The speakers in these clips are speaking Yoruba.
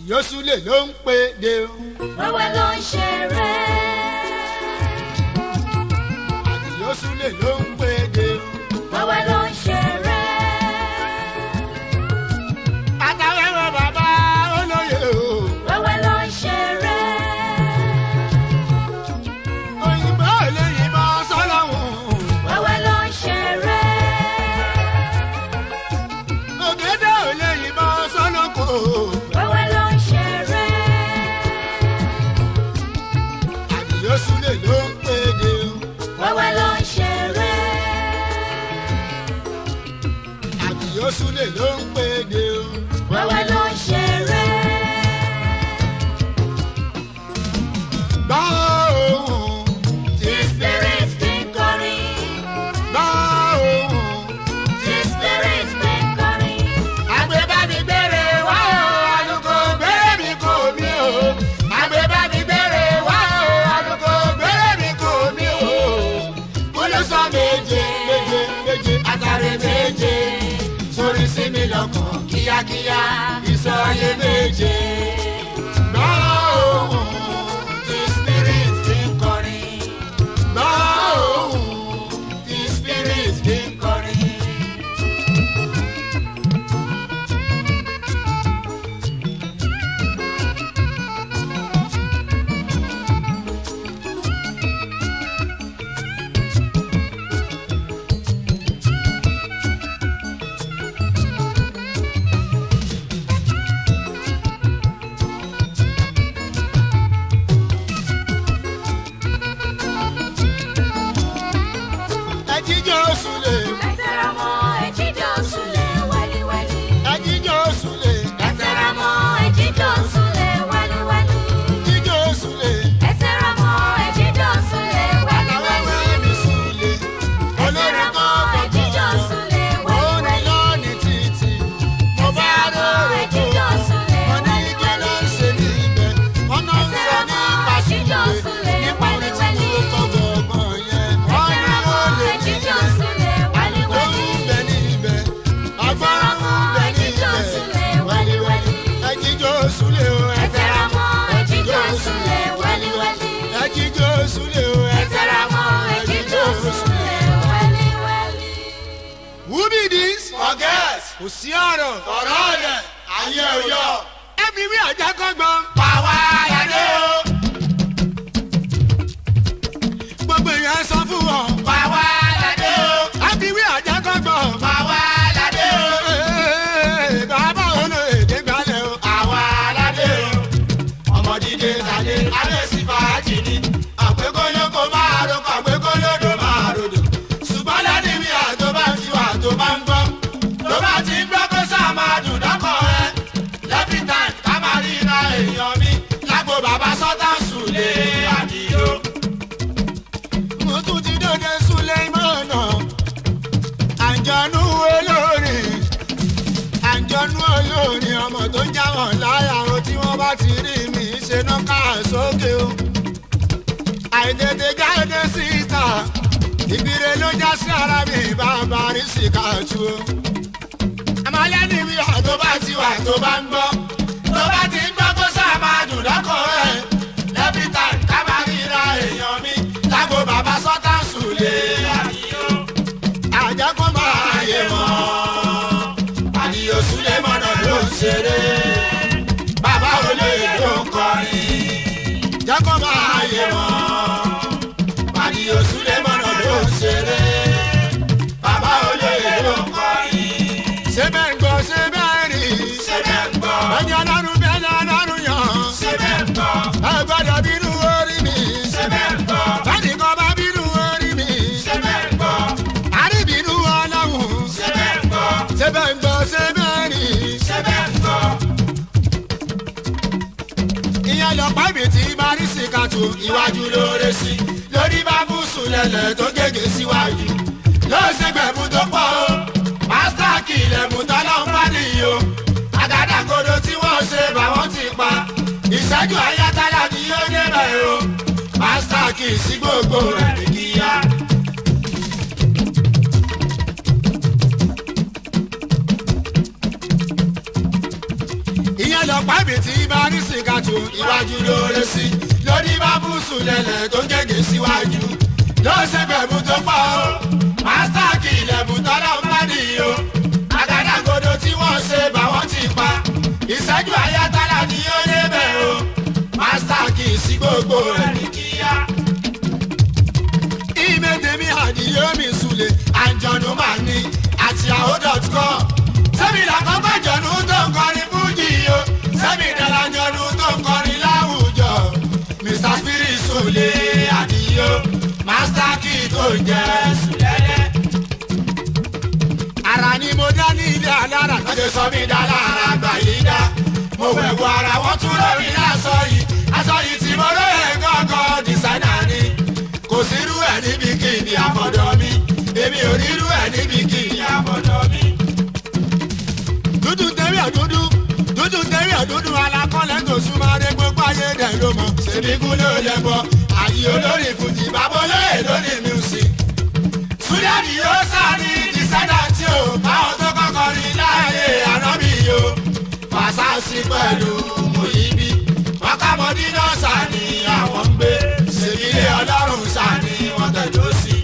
àdìyósùlè ló ń pè dé o. wẹ́wẹ́ ló ń ṣeré. àdìyósùlè ló ń pè dé o. wẹ́wẹ́ ló ń ṣeré. àtàwẹ̀wẹ̀ bàbá olóye o. wẹ́wẹ́ ló ń ṣeré. òyìnbó lè yìnbọn sọ́lọ́hún. wẹ́wẹ́ ló ń ṣeré. ògèdè ò lè yìnbọn sọ́lọ́kọ̀. wẹ́wẹ́ ló ń ṣeré. àdìyósùlè ló ń pè dé o. wẹ́wẹ́ ló ń ṣeré. àdìyósùlè ló ń pè dé o. wẹ́wẹ́ ló ń ṣeré. gbọ́ ohùn tí spirit fi ń kọrin. gbọ́ ohùn. tí spirit fi ń kọrin. àgbébámi gbére wá o àlùkò gbére mi kò mí o. àgbébámi gbére wá o àlùkò gbére mi kò mí o. olùsọ méje méje méje àtàrẹ méje sórí sí mi lọ́kàn kíákíá ìsọyé méje. gbọ́ ohùn tí spirit fi ń kọrin. gbọ́ ohùn tí spirit fi ń kọrin. ẹjíjọ́ sùlẹ̀ ẹ tẹra mọ́ ẹjíjọ́ sùlẹ̀ wẹ́líwẹ́lí. ẹjíjọ́ sùlẹ̀ ẹ tẹra mọ́ ẹjíjọ́ sùlẹ̀ wẹ́líwẹ́lí. ẹjíjọ́ sùlẹ̀ ẹ tẹra mọ́ ẹjíjọ́ sùlẹ̀ wẹ́líwẹ́lí. aláwẹ̀wẹ̀ mi sùlẹ̀ ẹ tẹra olórí mọ́ kan ẹjíjọ́ kọ̀ọ̀kan sùlẹ̀ òun ni wẹ́líwẹ́lí. lọ́ọ̀nì títì mo bá lóore tó mo ní kí ló ń ṣe níbẹ̀ wọ́n náà ń sọ nípa sùlẹ̀ nípa orin tí mo kọ́ gbọ̀ngbọ̀n yẹn wọ́n ní ó lè ní ẹjíjọ́ ilẹ̀ sùlẹ̀ tó ń wẹ́líwẹ́lí. bẹ níbẹ̀ agbára ń bẹ ẹjíjọ́ níbẹ̀ sùlẹ̀ wẹ́líwẹ́lí. ẹjíjọ́ sùlẹ̀ o ẹ tẹra mọ́ ẹjíjọ́ sùlẹ̀ wẹ́líwẹ́lí. ẹjíjọ́ sùlẹ̀ o ẹ tẹra mọ́ ẹjíjọ́ sùlẹ̀ wẹ́líwẹ́lí. Who be this? Forget. Kò sí ọ̀rọ̀. Ọ̀rọ̀ ọ̀lẹ̀ ayé òyọ̀. Ẹbí wí àjà kọ́gbọ́n. Pàwọ́ aládé o. Gbogbo èèyàn sọ fún wọn. Pàwọ́ aládé o. Ẹbí wí àjà kọ́gbọ́n. Pàwọ́ aládé o. Ee, Bàbá ònà èdè gbalẹ̀ o. Àwa aládé o. Ọmọ dídé tàdé alẹ́ sí fàájì ni. Àgbégólógó máa roko àgbégólódò máa rodò. Ṣùgbọ́n lẹ́ni mi àtó bá ti wà tó bá ń gbọ́. Tó bá ti ń gbọ́ kó sáà máa dùn dọ́kọ̀ rẹ. Lẹ́bí tán ká máa ríra èèyàn mi. Lágbo bàbá sọ́tà sùn lé àdìyó. Mo tún ti dóde Súlẹ̀mọ́nà. Àjọ̀nú olórin. Àjọ̀nú olórin ọmọ tó ń jáwọ̀n láyà o tí wọ́n bá ti rí mi ṣe náà ká sókè o. Àìtètè jáde síta. Ìbíre ló já sí ara mi bàbá rí síkàtú o. Àmọ́ lẹ́ni wí tó àtọ́ bá ti wà tó bá ń gbọ́ tó bá ti ń gbọ́ kó sáà máa dùn lọ́kọ̀ rẹ̀ lẹ́bí tán ká máa ríra èèyàn mi lágbo bàbá sọ́tà sùlé àdìyó àjẹkọ́ máa ayé yé mọ́ wọn. àdìyó sùlé mọ́nà ló ń ṣeré bàbá olóyè ló ń kọrin Jẹ́kọ́ máa ayé yé mọ́ wọn. àdìyó sùlé mọ́nà ló ń ṣeré bàbá olóyè ló ń kọrin Ṣé bẹ́ẹ̀ ń gbọ́ ṣé bẹ́ẹ̀ rí? ṣé bẹ́ẹ̀ ń gbọ́ Ẹni ọlọ́run bẹ́ẹ̀ ni ọlọ́run yàn. ṣé bẹ́ẹ̀ ń gbọ́ Ẹ gbọ́dọ̀ bínú orí mi. ṣé bẹ́ẹ̀ ń gbọ́ Bẹ́ẹ̀ni kan bá bínú orí mi. ṣé bẹ́ẹ̀ ń gbọ́. Àríbínú ọlọ́run. ṣé bẹ́ẹ̀ ń gbọ́ Ṣé bẹ́ẹ̀ ń gbọ́ ṣé bẹ́ẹ̀ rí? ṣé bẹ́ẹ̀ ń gbọ́ Ìyẹn lọ́pàá ibi tí Bárísì kàtó iwájú lóore sí lórí bá bú sùn lẹ̀lẹ̀ tó gègé síwájú yóò ṣe gbẹ̀mú tó pọ̀ o pásítà kìlẹ̀ mú tọ́lọ́ ń bá nìyí o àgádágodo tí wọ́n ṣe báwọn ti pa ìṣẹ́jú ayátálá ni yóò débẹ̀ o pásítà kì í sí gbogbo rẹ̀ ní kíá. ìyẹn ìyẹn lọ pàbí tí bá ní sìkàtù iwájú lóore sí lórí bá bùsùn lẹ̀lẹ̀ tó gègé síwájú ló ṣe bẹ̀rù tó pọ̀ o mástá kì í lẹ̀bùn tọ́lá ń bá nìyí o àgádágodo tí wọ́n ṣe bá wọ́n ti pa ìṣẹ́jú ayátálá ni ó débẹ̀ o mástá kì í sí gbogbo rẹ̀ ní kíá. ìmẹ̀tẹ̀mí àdìyómi sùlẹ̀ àjọ̀nù máa ní àti àhó.com sẹ́mi làkọ́kọ́ jọ̀nù tó ń kọrin fújì o sẹ́mi dàlà jọ̀nù tó ń kọrin láwùjọ mr spirit sùlẹ̀ àdìyó master key tó ń jẹ́ sùlẹ̀lẹ̀. ara ni mo dá ní ilé alára lọ́sẹ̀ sọ mí dá lára àgbà yìí dá mo wẹ̀wù ara wọ́n tún lórí aṣọ yìí aṣọ yìí tí mo lóye gángan dísáínà ni kò sírú ẹ̀ níbi kí ni àfọ̀dọ̀ mi èmi ò rírú ẹ̀ níbi kí ni àfọ̀dọ̀ mi. dúdú tẹ́rí àdúdú dúdú tẹ́rí àdúdú alákọ̀ọ́lẹ̀ tó súnmọ́ adé gbogbo ayé dẹ̀ ló mọ̀ ṣèbí kú ló lẹ bọ́ àyè olórí fújì bàbá olóyè lórí music. súlẹ̀dì yóò sáré dísáínà tí o báwọn tó kọ́kọ́ rí láàyè ànábì yó fàṣàṣì pẹ̀lú mòyíbí mọ́kàmọ́dí náà sani àwọn ń gbé ṣèbílé ọlọ́run sani wọ́n tẹ̀dó sí.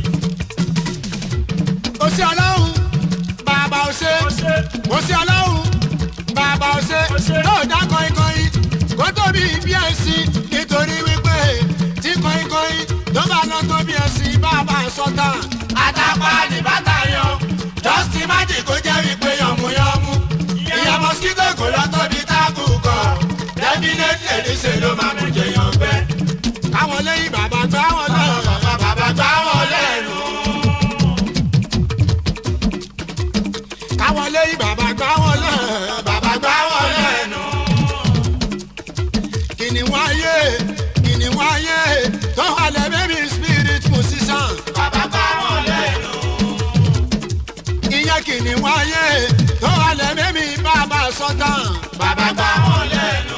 ó sí ọlọ́run bàbá ó ṣe ó sí ọlọ́run bàbá ó ṣe náà dá kọ́ńkọ́ń kó tóbi bí ẹ̀sìn nítorí wípé tí kọ́ńkọ́ń tó bá lọ tó bí ẹ̀sìn bàbá sọ́tà. àtàpá ní bàtà yan justin magic kó jẹ́ wípé yànmúyànmú ìyá mosquito kò lọ tóbi táàkù kọ definitely níṣẹ́ ló máa mú jẹyàn gbẹ. káwọn lẹ́yìn bàbá gbá wọn lẹ́nu. bàbá gbá wọn lẹ́nu. káwọn lẹ́yìn bàbá gbá wọn lẹ́nu. bàbá gbá wọn lẹ́nu. kìnìún ayé kìnìún ayé tó halẹ̀ baby spirit musician. bàbá gbá wọn lẹ́nu. ìyẹn kìnìún ayé tó halẹ̀ baby bàbá sọ́tàn. bàbá gbá wọn lẹ́nu.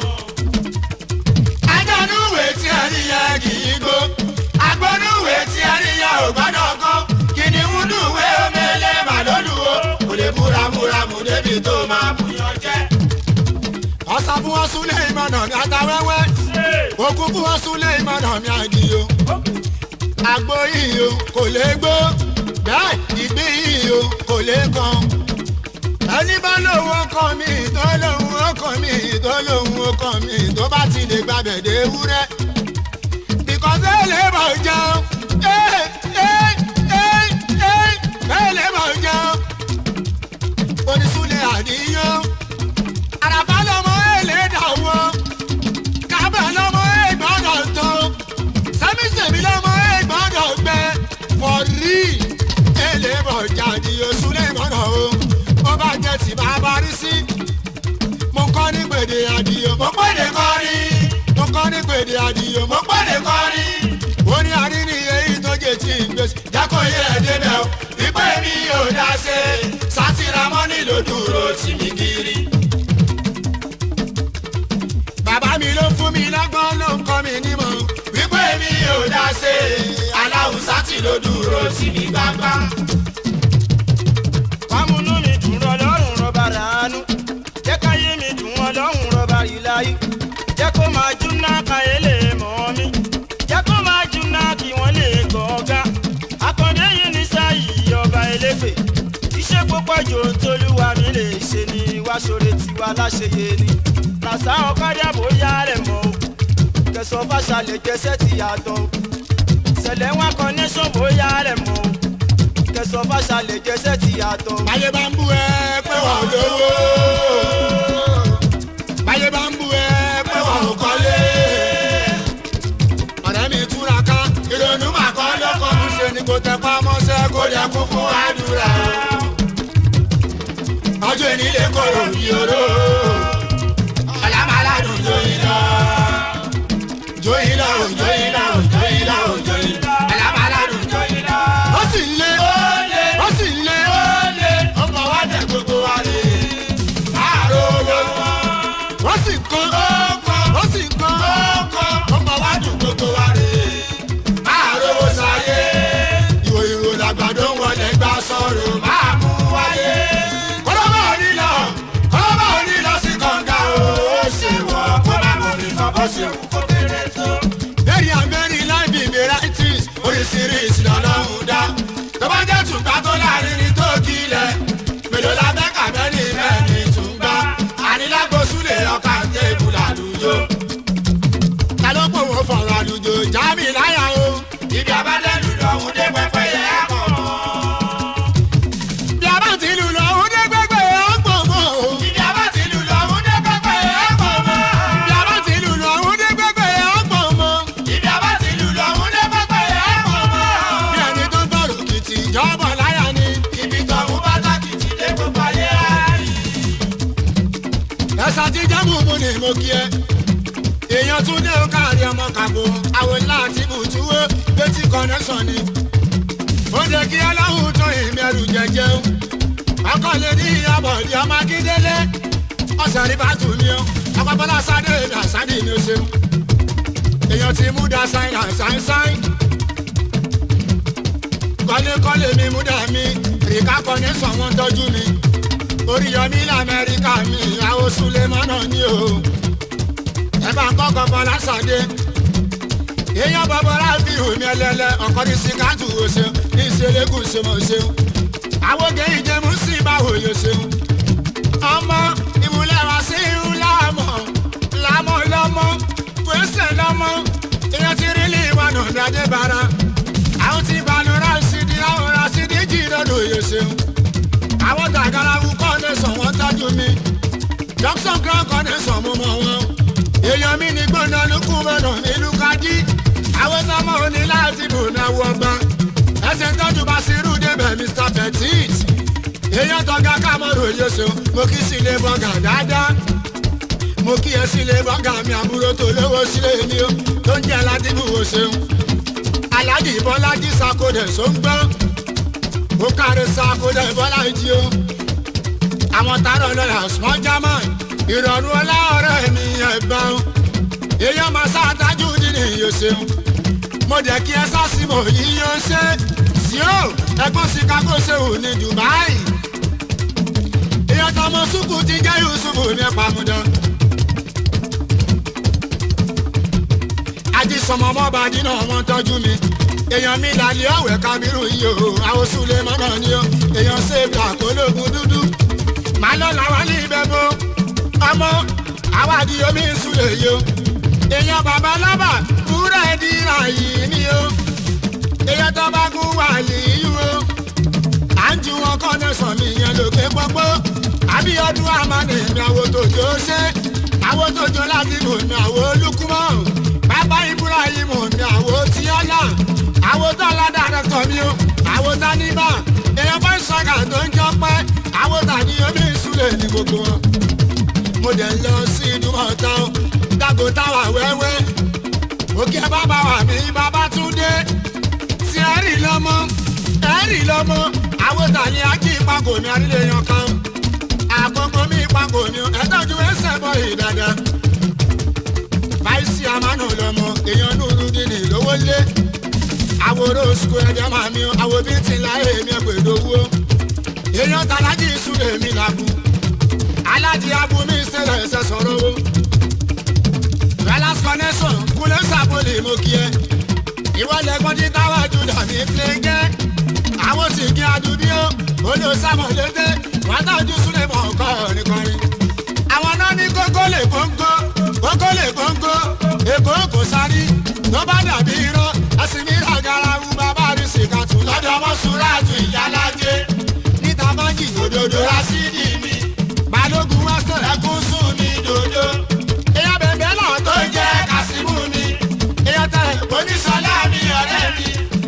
ajánúwèé tí ẹ rí yẹn kì í gbó. agbónúwèé tí ẹ rí yẹn ò gbọ́dọ̀ kó. kìnìún dùwé omele màlódùwó. kò lè múramúramù débi tó máa bùyàn jẹ́. ọ̀sán fún wọn súnlé ìmọ̀nà mi àtàwẹ́wẹ́. òkú fún wọn súnlé ìmọ̀nà mi àgìyó. àgbo yìí o kò lè gbó. bẹ́ẹ̀ ìgbín yìí o kò lè kan ẹni bá lóun ọkọ mi tó lóun ọkọ mi tó lóun ọkọ mi tó bá ti lè gbàbẹ̀ dé wúrẹ́. because ẹ lè bọ̀ jẹun ẹ ẹ ẹ ẹ ẹ lè bọ̀ jẹun. onísúlẹ̀ àníyàn àràbá lọmọ ẹ lè dàwọ́ kábẹ̀ lọmọ ẹ gbọ́dọ̀ tó sẹ́mísẹ́mi lọmọ ẹ gbọ́dọ̀ gbẹ for real ẹ lè bọ̀ jáde oṣù lè gbọ́dọ̀ o ó bá jẹ́ tí bá bá rí sí. mo kọ́ ní gbèdé àdìyó mo pèdè kọ́rí. mo kọ́ ní gbèdé àdìyó mo pèdè kọ́rí. ó ní àríní èyí tó jẹ tí ń gbèsè. jákò yẹ ẹ débẹ̀ o wípé mi ò dá ṣe. sátìrámọ́nì ló dúró tì mí kiri. bàbá mi ló fún mi lọ́gbọ́n ló ń kọ́ mi nímọ̀. wípé mi ò dá ṣe. aláwùsá tì ló dúró tì mí gbangba. Wàmúnú mi dùn rọ lọ́rùn rọba ràánú. Jẹ́ káyé mi dùn wọn lọ́rùn rọba ìláyé. Jẹ́ kó máa júná káyé lè mọ̀ mí. Jẹ́ kó máa júná kí wọ́n lè gọ̀ọ́gá. Akọ̀dé yìí ní sáyì ọba eléfè. Iṣẹ́ púpọ̀ jò ń tolúwa mi lè ṣe ni wá ṣoore tiwa láṣeyẹ ni. Làṣà ọ̀kadà bóyá rẹ̀ mọ́ o. Kẹsàn-án fàṣà lè jẹsẹ́ ti yàtọ̀ o. Ṣẹlẹ̀ wọn connection bóyá rẹ̀ mọ́ o kẹsàn fàṣà lè jẹsẹ ti yàtọ̀. báyé bá ń bú ẹ pé wọn ò lówó. báyé bá ń bú ẹ pé wọn ò kọ́lé. ọ̀rẹ́ mi túra ká ìrònú mà kọ́ lọ́kọ̀ mi ṣe ni kò tẹ pamọ́sẹ́ kó lè kún fún àdúrà. ọjọ́ ìnílé kòrò bí oró. ọ̀làmàládùn jóyin lọ. jóyin lọ ò jóyin lọ ò jóyin lọ ò jóyin lọ. ọ̀làmàládùn jóyin lọ. ó sì ń lé ó sì ń lé ọkọ̀ wa dẹ̀ gbogbo wa lè. láàárọ̀ owó ó sì ń kọ́ ó sì ń kọ́ ọkọ̀ wa dùn gbogbo wa lè. láàárọ̀ owó sáyé ìwò ìwò làgbàdo wọlé gbà sọ̀rọ̀ máa mú wáyé. kọ́lọ́mọ̀ ò ní lọ kọ́lọ́mọ̀ ò ní lọ sí kànga o. bó ṣe wù kó kéré tó. very and very life be varieties oríṣiríṣi lọ́lọ́run dá tó bá jẹ́ tùgbà tó láàrin ní tó kílẹ̀ mélòó la fẹ́ kà mẹ́ni mẹ́ni tùgbà ànílágbósùlẹ̀ ọkà tébù làlùjọ. ta ló pò wọ́n fọ̀rọ̀ àlùjọ jáàmì láyà o ibi abádẹ́lù lọ́hún dé pẹ́pẹ́ yẹ á kọ̀ mọ́. bí a bá ti lù lọ òun dé gbẹgbẹ ọgbọ̀n mọ́ o ibi abátìlù lọ́hún dé pẹ́pẹ́ yẹ á kọ̀ mọ́. bí a bá ti lù lọ òun dé gbẹgbẹ ọgbọ̀n mọ́ ibi abátìlù lọ́hún dé pẹ́pẹ́ yẹ á kọ̀ mọ́. bí ẹni tó ń tọrọ kìtì ìjọba láyà ni ibi tọ̀hún bá tákìtì dé gbogbo ayé á rí. ẹ̀sà tí jẹ́mú mu ni mo kí ẹ èèyàn tún dé káàrí ọmọ kàbó àwọn láti bùtúwó létí connection ni ó jẹ́ kí aláwùn tó ìmẹ̀rù jẹjẹ o ọkọ lè ní ìyàbọ̀ di ọmọ akíndélé ọ̀sẹ̀ rí bá tù mí o ọpọpọlá sáré mi àsáré mi ó ṣeun èèyàn ti mú da sáìn àsáìn sáìn kọ́lékọ́lé mi mú dà mí rìkà connection wọn tọ́jú mi oríyọmí lamẹ́ríkà mi àwọn sulemọ́nà ni o ẹ bá ń kọ́kọ́ bọ́lá sàdé èèyàn bọ́bọ́lá fi omi ẹlẹ́lẹ́ ọkọ ní sikatu o ṣeun ní ìṣẹlẹ́gùn ṣe mọ̀ ṣeun àwògé ìjẹun sí ìbáwò yóò ṣeun ọmọ ìmúlẹ̀ wá sí irun láàmọ̀ láàmọ̀ lọ́mọ pèsè lọ́mọ èèyàn ti rí lè wà nà dájẹ́ bara àwọn ti balùwẹ̀ rà sídi àwọn rà sídi jì lọ́dọ̀ yóò ṣeun àwọn tàgàràwù kọ́nẹ́sàn wọ́n tọ́jú mi dọ́kítọ̀ grand kọ́nẹ́sàn mo mọ̀ wọn èèyàn mi ní gbọ́dọ̀ lukú mọ́nà nílùú kájí àwọn sọmọ òní láti bò náà wọ gbọ́n ẹsẹ̀ tọ́jú bá sírù débẹ̀ mr petit èèyàn tọ́ga kámọ́rò yóò mo kí sílé bọ́gà dáadáa mo kí ẹ sílé bọ́gà mi àbúrò tó lówó sílé ni ó tó ń jẹ́ aládìbò wò ṣeun alájì bọ́lájí sakodẹ̀ só ń gbọ́n ó kárí sakodẹ̀ bọ́lájí o àwọn tààrọ̀ lọ́yà small german ìrọ̀rùn ọlá ọ̀rẹ́ mi ẹ̀gbọ́n èèyàn máa ṣáàtájú nínú ìyó ṣeun mo dẹ̀ kí ẹ sásìmò yìí yóò ṣe síò ẹgbọ́n chicago ṣeun ní dubai èèyàn tọmọ sùkù ti jẹ́ yusufu ní pàmùdán. ajísọmọ ọmọọba dínà wọn tọ́jú mi èèyàn mi lálẹ́ ọ̀wẹ́ kábírù yìí o àwọn sùlẹ̀ mọ́nà ni o èèyàn ṣèbà kólógun dúdú màá lọ làwọn ní ibẹ̀ bó ọmọ àwádìí omi ìsúlẹ̀ yìí o èèyàn bàbá lọ́bà kúrẹ́ dìrà yìí ni o èèyàn tó bá kú wà líyú o à ń ju wọn kọ́ ní sàn mí yẹn lókè pọ́pọ́ àbíọ́dún àmàlẹ́ mi àwo tòjó ṣe àwo tòjó láti lò mí àwo olúkúmọ́ bàbá ibrahim mi àwo tíọ́lá àwo tọ́lá dàrẹ́tọ̀ mi o àwo táníbà èèyàn bá ń sọ̀gà tó ń jọ pẹ́ àwo tàbí omi ìsúlẹ̀ ní gbogbo wọn mo dẹ̀ lọ sí ìdúmọ̀tá o dàgbò táwa wẹ́wẹ́ òkè bàbá wa mi bàbá tún dé tí ẹ rí lọ́mọ ẹ rí lọ́mọ àwòtà ni ají ìpàgò mi àrílẹ̀ yan kan àkókò mi ìpàgò mi ẹ tọ́jú ẹsẹ̀ bọ̀ yìí dáadáa báyìí àmánù lọ́mọ èèyàn nùrù dínì lówó lé àwòrán oṣù ẹ̀jẹ̀ máa mi àwọ̀ bí ti láyé mi ẹ̀pẹ̀ lówó èèyàn tàlájì ìṣúlẹ̀ mi làbù alájí abúmí ṣẹlẹ̀ ẹsẹ̀ sọ̀rọ̀ o. Velas connection kúlẹ̀ sàbọ̀lì mo kí ẹ. ìwọ lẹ́gbọ́n tí táwa jùlọ ní kílẹ̀ńgẹ́. àwọn sì kí adúbí ó olú sàmọ̀lédé wọ́n tọ́jú súlẹ̀ mọ̀ ọ̀kọ́ nìkọrin. àwọn náà ní kókó lè kóńgó kókó lè kóńgó èkó kò sáré tó bá dàbí irọ́ ẹ̀sìn mi rà garawu bàbá rí sìkàtù lọ́dọ̀ ọmọ sùúràtù ìyálájé níta báńkì òdòdó rásídì mi balógun wá sọ ẹkún sùn mi dòdò. èèyàn bẹ̀bẹ̀ náà tó ń jẹ́ kásímù mi. èèyàn tẹ oníṣọlá mi ọ̀rẹ́ mi.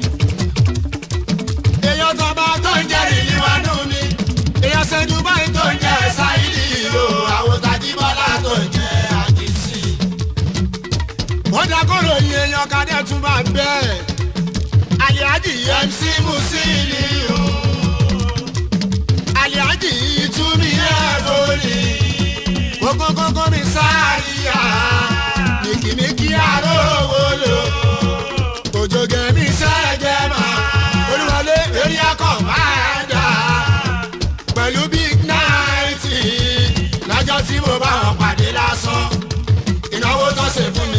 èèyàn tọba tó ń jẹ́ rìlíwánú mi. èèyàn ṣẹ́jú báyìí tó ń jẹ́ sáyidì o. àwọn tajibọ́lá tó ń jẹ́ àjèsí. wọ́n dákọ̀rọ̀ yìí èèyàn kadẹ́ tún bá bẹ́ẹ̀. àlìájì mc musili o aliaji itumi ẹbọlì kókókókó mi sáríya mìkìmìkì arówólò òjògẹ mi sẹjẹ mà olúwọlé area commander pẹ̀lú big night lọ́jọ́ tí mo bá wọn pàdé lásán ìnáwó tó ṣe fún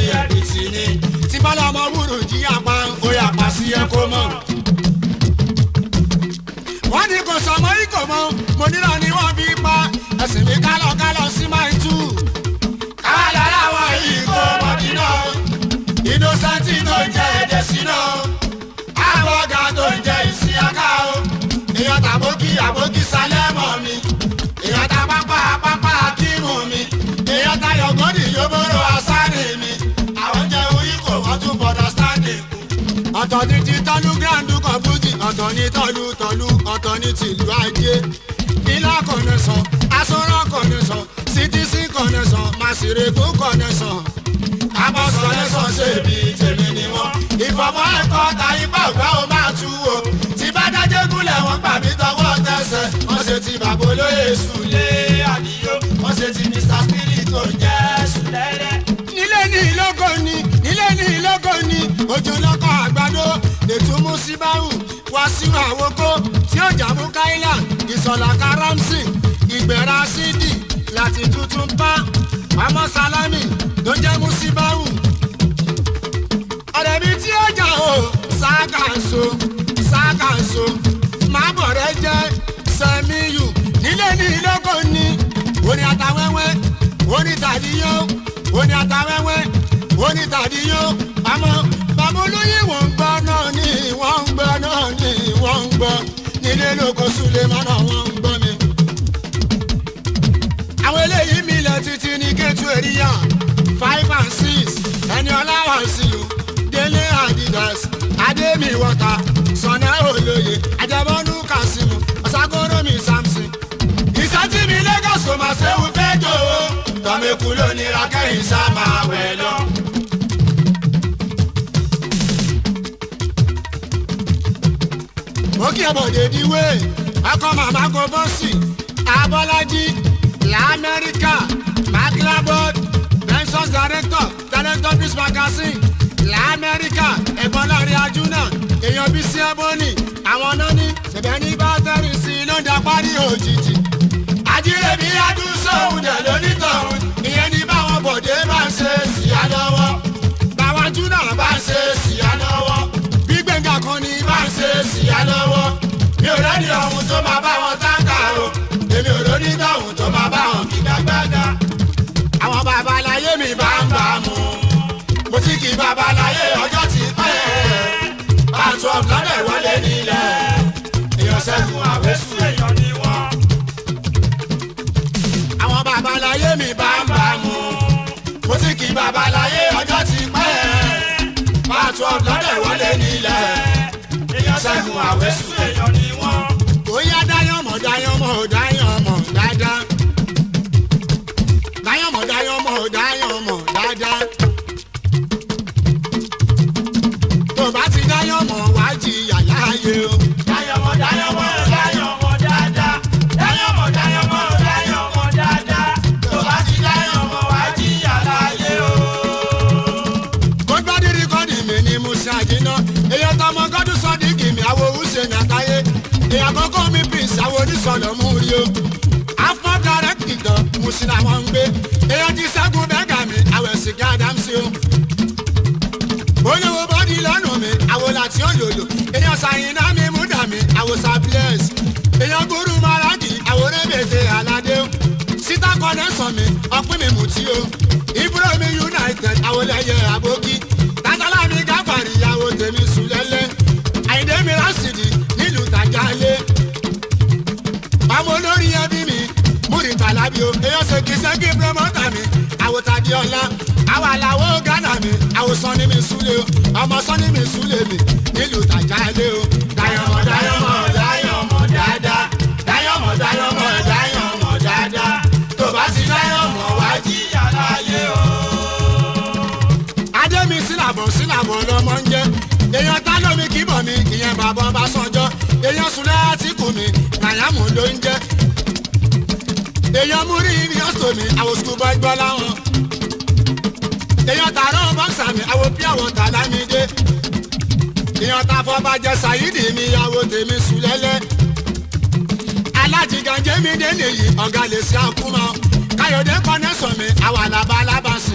bọ́dì yóò bọ́rọ̀ asáré mi àwọn jẹ́ orí kò wọ́n tún bọ̀dọ̀ sáńdì kù. ọ̀tọ̀ ní ti tọ́lú gíráǹdù kan fújì ọ̀tọ̀ ní tọ́lú tọ́lú ọ̀tọ̀ ní tìlú ajé. ilá kọ̀nẹ́sàn asọ́rọ̀ kọ̀nẹ́sàn ctc kọ̀nẹ́sàn màsìrèkó kọ̀nẹ́sàn. abọ́sọ̀lẹ́sàn ṣe bí tèmi ni wọ́n. ìfọ̀mọ́ ẹ̀kọ́ ta ipá ògbà ó máa tú o. tí bá dájẹ́ gúnlẹ̀ wọ́n gbà mí tọwọ́ tẹsẹ̀. wọ́n ṣe ti bàbá olóyè sùlé àdìyó. wọ́n ṣe ti mr spirit tó jẹ́ sùlẹ́lẹ́. nílé ní ìlógó ni nílé ní ìlógó ni ojú lọ́kọ̀ àgbàdo lètò musibahu wàsíù àwòkó tí ó jàmú káílà ìsọ̀lá karamsi ìgbẹ̀rà sídì láti tuntun pa àmọ́ sálámì tó jẹ́ musibahu ọ̀rẹ́ mi tí ó jà o ṣàkàṣọ ṣàkàṣọ máa bọ̀ rẹ jẹ́ sẹ́miyù nílé ní ìlógó ni oní àtàwẹ́wẹ́ oní tàdíyó oní àtàwẹ́wẹ́ oní tàdíyó àmọ́ bàbá olóyè wọ́n ń gbọ́ náà ni wọ́n ń gbọ́ náà ni wọ́n ń gbọ́ nílé lóko sulemana wọ́n ń gbọ́ mi. àwọn eléyìí mi lẹ títí ní kẹtù èrìyà five and six ẹni ọláwà sí o délé adidas adémi wọta sọnà olóye ajabọnú kasimu ọsàgọrọ mi samson ìsọtí mi lagos kò máa ṣéwu fẹjọ o tọmẹkù lónìí rakẹyìn sá máa wẹ lọ. mo kí ẹbọdè díwé ọkọ màmá kò bọ́sì abọ́lájí lamẹ́ríkà maclabod benson director director peace magazine lamẹ́ríkà ẹ̀gbọ́n láàrin ajúnà èèyàn bíi sí ẹbọnì àwọn náà ní ṣẹ̀bẹ̀ ní bátẹ́rì sí i ló ń da parí òjijì. àjírẹ̀bí adúsọ̀hún dẹ̀ lónítọ̀hún ìyẹn ní báwọn bọ̀dé bá ń ṣe síyá lọ́wọ́ báwọn ajúnà bá ń ṣe síyá lọ́wọ́ bí gbẹ̀ngà kan ní bá ń ṣe síyá lọ́wọ́ mi ò rẹ́ni ọ̀hún tó máa bá wọn táǹkà o èmi ò lóní tọ̀hún tó máa bá wọn kígbàgbàgà àwọn babaláyé mi bá ń bá mu mo ti kí babaláyé ọjọ́ ti pẹ́ pàtó ọ̀gbọ́dẹ̀ wọlé nílẹ̀ èèyàn sẹ́gun àwẹ̀sùn èèyàn ni wọ́n. àwọn babaláyé mi bá ń bá mu mo ti kí babaláyé ọjọ́ ti pẹ́ pàtó ọ̀gbọ́dẹ̀ wọlé nílẹ̀ èèyàn sẹ́gun àwẹ̀sùn èèyàn ni wọ́n. bóyá dáyọ̀mọ̀ dáyọ̀mọ̀ dáyọ̀mọ̀ dáadáa dáyọ̀mọ̀ dáyọ̀mọ̀ dáyọ̀mọ̀ dáadáa. tó bá ti dáyọ̀mọ̀ wá jìyà láàyè o. dáyọ̀mọ̀ dáyọ̀mọ̀ dáyọ̀mọ̀ dáadáa. dáyọ̀mọ̀ dáyọ̀mọ̀ dáyọ̀mọ̀ dáadáa. tó bá ti dáyọ̀mọ̀ wá jìyà láàyè o. kó gbádùn rìkọ́dì mi ni mo ṣàjìnà èèyàn tọmọ gọdún sọdíkì mi àwọn òwúṣe nàtàyé èèyàn kọ́kọ́ mi prince àwọn oníṣọ̀lọ̀ mú rí o afọ direct gan musin àwọn ń gbé èèyàn ti ṣẹ́gun bẹ́gà mi àwẹ̀ sìgá dámsí o olówó bọ́dí lọ́nà mi àwòlà tí ó lòlò èèyàn ṣàyìnà mi múdà mi àwòsàn bless èèyàn gúrú maradi àwòrán bèbè aládé o síta kọ́nẹ́sàn mi ọpín mi mú tí o ibro mi united àwòlẹ́yẹ àbókí tátàlá mi gáfàrí ìyàwó tèmi sùlẹ́lẹ́ àyìndé mi rásìdì nílùú tàjálé ọmọ olórí ẹbí mi múrìtà lábí o èèyàn ṣèkì ṣẹ́kì pírọ́mọ́tà mi àwòtàdí ọ̀la àwọn àlàó gánà mi àwòsàn ní mi súlẹ̀ o ọmọ sàn ní mi súlẹ̀ mi nílùú tàjálé o. dayọ̀mọ̀ dayọ̀mọ̀ dayọ̀mọ̀ dáadáa dayọ̀mọ̀ dayọ̀mọ̀ dayọ̀mọ̀ dáadáa tó bá ti dayọ̀mọ̀ wá jìyà láyé o. adémi sílàbọ̀ sílàbọ̀ lọmọ ń jẹ́ èèyàn tá lómi kíbọ̀ mi ìyẹn bàbá ọba sànjọ́ èèyàn súnlẹ̀ àtìkù mi nàyàmù ló ń jẹ́ èèyàn mú rí ibi ọ̀sọ̀ mi àwọn sukùl bọ́ gbọ́ láwọn èèyàn tààrọ̀ bọ́ksà mi àwọn bí àwọn tàlámídé èèyàn tàfọ́ bàjẹ́ sàyídì mi ìyàwó tèmi sùlẹ́lẹ́ alájìgànjẹ́ mi dé nìyí ọ̀gá lè ṣe àkúmọ̀ káyọ̀dé kọ́nẹ́sọ̀ mi àwọn àlàbà alábàṣì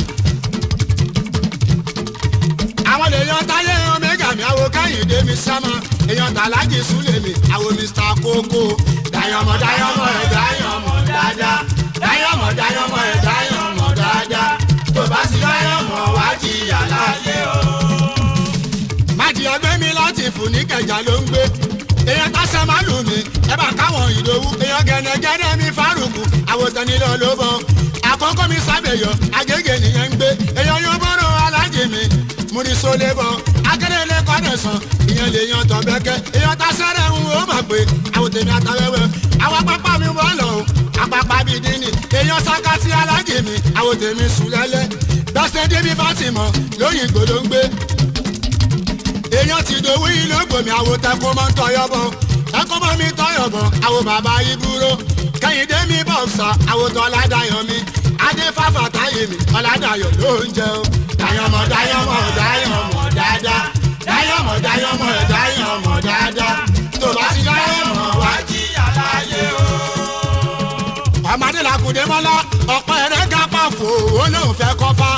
àwọn èèyàn táyé omega mi àwọn káyìndé mi sámọ èèyàn tàlájì súlẹ̀ mi àwọn mr kókó dayọmọ dayọmọ ẹ dayọmọ dáadáa dayọmọ dayọmọ ẹ dayọmọ dáadáa tó bá sì dayọmọ wá jìyà láyé o. májì ọgbẹ́ mi láti fún ní kẹjà ló ń gbé èèyàn tásán máa lù mí ẹ bá káwọn ìdòwú èèyàn gẹ̀nẹ́gẹ́nẹ́ mi fárùkù àwòtán nílò ló bọ̀ àkọ́kọ́ mi sábẹ̀yọ agége nìyẹn ń gbé èèyàn yóò bọ́rọ̀ alájì mi mo ní sólé bọ́ akérèlé kọ́dẹ̀sán ìyẹn lè yan tọ̀ bẹ́kẹ́ èèyàn ta sẹ́rẹ̀ ń wo mà pé àwọn tèmi àtàwẹ́wẹ́ àwọn pápá mi bọ́ lọ o àpapà bíi dínì èèyàn sákàtì alájì mi àwọn tèmi sùn lẹ́lẹ́ gbọ́sẹ̀ débi fátìmọ̀ lóyìn gbòdó ń gbé èèyàn ti dòwú yìí ló gbòmí àwò tẹkùn mọ́ ń tọyọ bọ̀ ẹkùn mọ́ mi tọyọ bọ̀ àwò bàbá ibúrò kẹ́hìndé mi bọ̀sà àwò tó ọ̀làdàyọ̀ mi adé fáfà táyé mi ọ̀làdàyọ̀ ló ń jẹ o dayọ̀mọ̀ dayọ̀mọ̀ dayọ̀mọ̀ dáadáa dayọ̀mọ̀ dayọ̀mọ̀ dayọ̀mọ̀ dáadáa tó bá ti dayọ̀mọ̀ wá jí àlàyé o. ọmọdé làkùdé mọ́lá ọ̀pọ̀ ẹ̀rẹ́ gápá fò ó lóun fẹ́ kọ́fà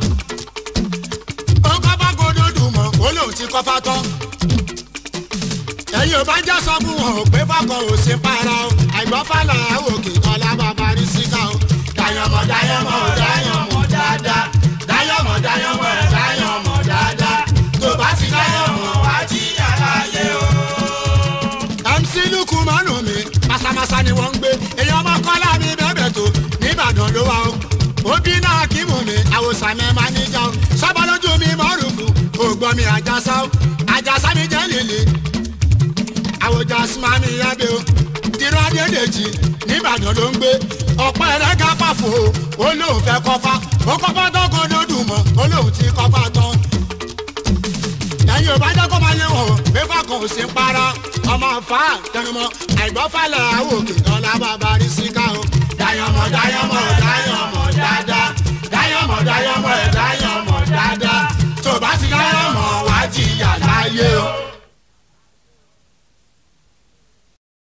ó kọ́fà gbódòdù mọ́ ó lóun ti kọ́fà tán ẹ̀yin ò bá jẹ́ sọ fún wọn ò pé fọkàn ò sí para o àìgbọ́n fàlà òkè ọ̀la bàbá rí síkà o. dayọ̀mọ̀ dayọ̀mọ̀ dayọ̀mọ̀ dáadáa dayọ̀mọ̀ dayọ̀mọ̀ dayọ̀mọ̀ dáadáa tó bá ti dayọ̀mọ̀ wá jí àlàyé o. mc luku mọ́nù mi masamasa ni wọ́n ń gbé èèyàn ọmọ kọ́lá mi bẹ́ẹ̀ tó nìbàdàn ló wà o. òbí náà kí mú mi àwòsàn mi máa níjà o. sọ́bọ̀ lójú mi mọ́rùfù ògbọ́n mi àjàsá o àjàsá mi jẹ́ líle àwòjà sumami yabe o tìrọ adédèjì nìbàdàn ló ń gbé ọ̀pọ̀ ẹ̀rẹ́ gápàfò ó lóun fẹ́ kọ́fà ó kọ́fà tán kan lódùn mọ́ ó lóun ti kọ́fà tán. ẹ̀yin ò bá jẹ́ kó máa yẹ wọ̀n pépà kan ò sí ń para ọmọ fa tẹnumọ́ àìgbọ́fàlẹ̀ àwòkè ọ̀la bàbá